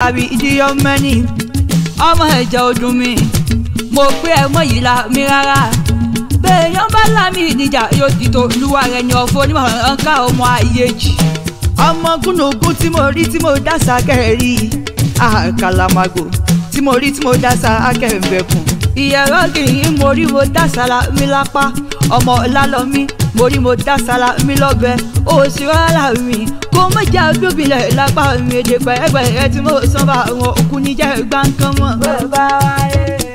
àbí ìdíyọ mẹ́ni ọmọ ẹ̀jẹ̀ ọdún mi mo pé ẹ mọ̀ yìí la mi rárá bẹ́ẹ̀yàn bá lámì ìdíjà yóò di tó olúwa rẹ̀ ní ọ̀fọ̀ onímọ̀ ọ̀nká ọmọ ayé jì ọmọ gúnugún tí mo rí tí mo dá sákẹ́rì àkàlàmàgò tí mo rí tí mo dá sákẹ́rìbẹ̀kùn ìyẹ̀rọ kìí mo rí mo dá sára mi lápá ọmọ lálọ́mí mo rí mo dá sára mi lọ́bẹ̀ òsì rárá mi kó má jà gbóbilẹ̀ lápá mi èdè pẹ̀lẹ́pẹ̀lẹ́ tí mo sọ́ba àwọn òkú níjẹ́ gbáǹkan mọ́. bàbá wa yẹ.